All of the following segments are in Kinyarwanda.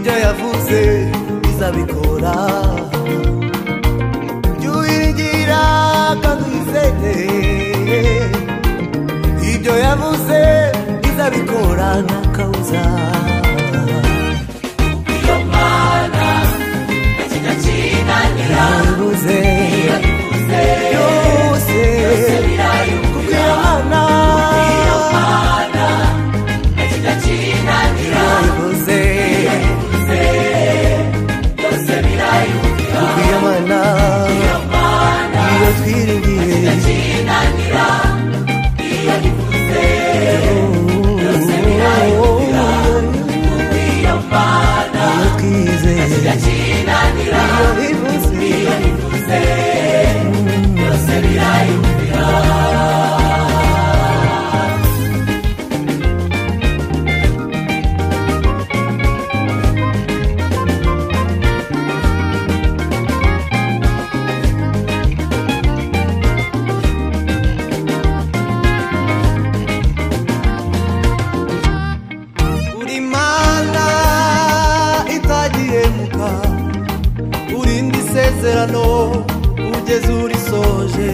byose izabikora jya uwiringira kandi uyizere ibyo yavuze izabikora nta kabuza iyo mana ikintu kinanira yavuze yabivuze byose kuko iyo mana iyo mana ikintu kinanira yavuze byose birayumvira kuko iyo mana iyo mana iyo twiringiye kinanira iyo bivuze byose birayumvira iyo mana iyo twizeye kinanira iyo bivuze bivuze byose birayumvira uri mana itagihemuka urinda isezerano ugeze urisoje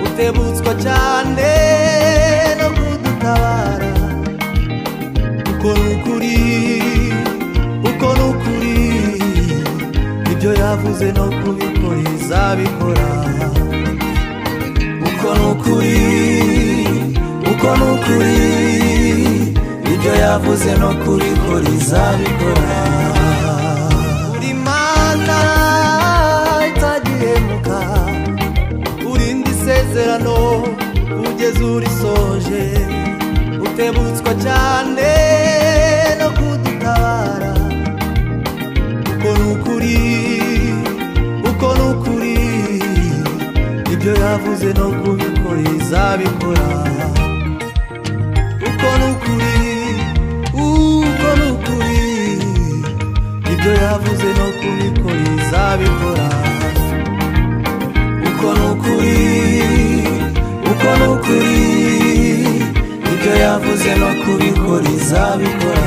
utebutswa cyane no kudutabara uko ni ukuri uko ni ukuri ibyo yavuze no kubikora izabikora uko ni ukuri uko ni ukuri ibyo yavuze no kubikora izabikora uri mana itagihemuka urinda isezerano ugeze urisoje utebutswa cyane no kudutabara uko ni ukuri uko ni ukuri ibyo yavuze no kubikora izabikora uko ni ukuri uko ni ukuri ibyo yavuze no kubikora izabikora uko ni ukuri uko ni ukuri ibyo yavuze no kubikora izabikora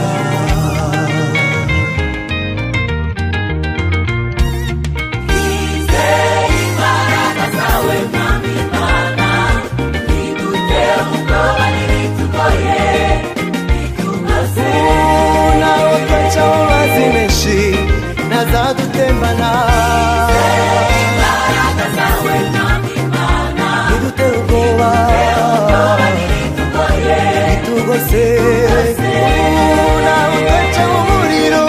Izere imbaraga zawe mwami mana Nidute ubwoba n'ibitugoye Nitumaze nawe ukaca amazi menshi ntazadutembana imbaraga zawe mwami mana ntidutere ubwoba Nitugoye bitugose nawe ukaca umuriro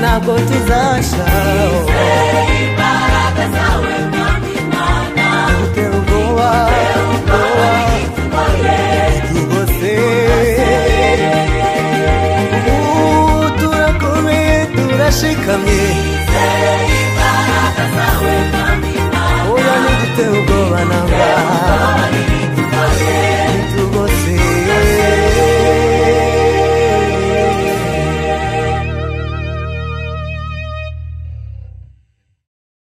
ntabwo tuzasha Izere imbaraga zawe mwami mana ntidutere ubwoba Ubwoba n'ibitugoye bitugose turakomeye turashikamye